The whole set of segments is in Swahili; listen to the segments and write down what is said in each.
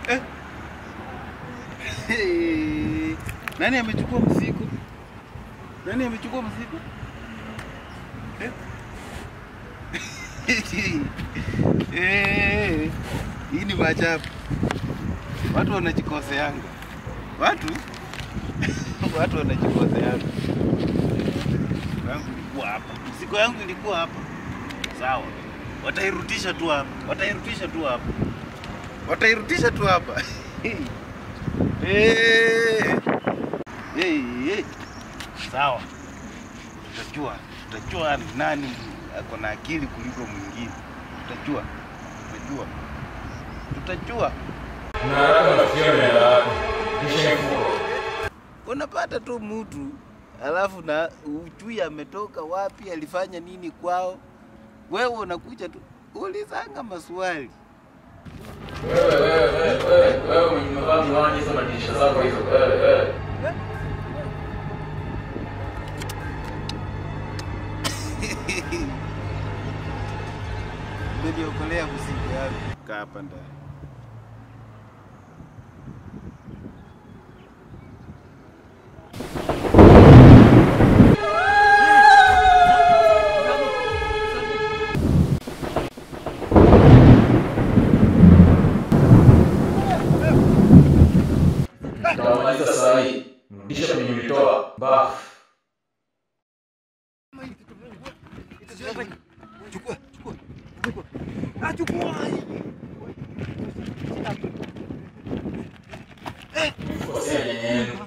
Eh. Hey. Nani amechukua mzigo? Nani amechukua mzigo? Eh? Eh. Hii ni maajabu. Watu wanajikoseanga. Watu watu wanajikoseanga. Mzigo yangu ilikuwa hapa. Mzigo yangu ilikuwa hapa. Sawa. Watairudisha tu hapa. Watairudisha tu hapa. Watairudisha tu hapa. Eh. Eh, eh. Sawa. Tutajua, tutajua nani ako na akili kuliko mwingine. Tutajua. Tutajua. Tutajua. Na haraka nafikia mbele yako. Kisha mfuko. Unapata tu mtu alafu na ujui ametoka wapi, alifanya nini kwao. Wewe unakuja tu ulizanga maswali. Wewe wewe wewe wewe wewe mwenye umevaa miwani hizo madirisha zako hizo. Wewe wewe. Umeniokolea mzigo yangu. Kaa hapa ndani. Tutamaliza saa hii. Rudisha kwenye ulitoa. Bafu. Kosea nyenye yenu.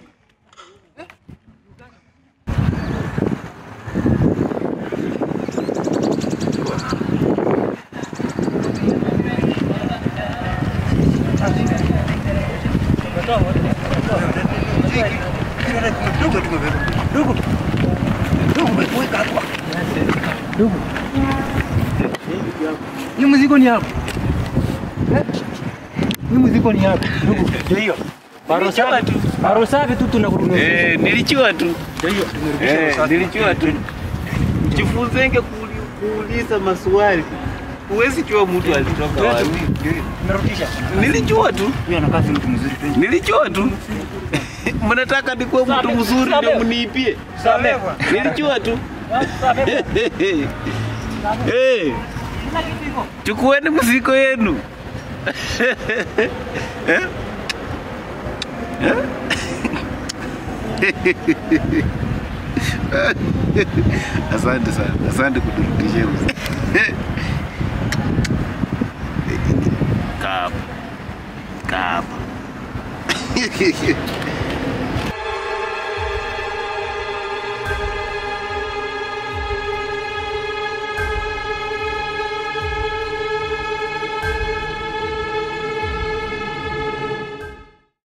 Hii mzigo ni yako. Eh? Hii mzigo ni yako. Ndugu, ndio hiyo. Baro safi. Baro safi tu tunakutumia. Eh, nilijua tu. Ndio hiyo. Tumerudisha Eh, baro safi. nilijua tu. Jifunzenge kuuli- kuuliza maswali. Huwezi jua mtu alitoka wapi. Ndio hiyo. Tumerudisha. Nilijua tu. Huyu anakaa si mtu mzuri tu. Nilijua tu. Mnataka nikuwe mtu mzuri ndio mniipie. Samehe bwana. Nilijua tu. Samehe. Eh, chukueni mzigo yenu. Eh? Eh? Asante sana, asante kuturudishia mzigo. Kaa hapa. Kaa hapa.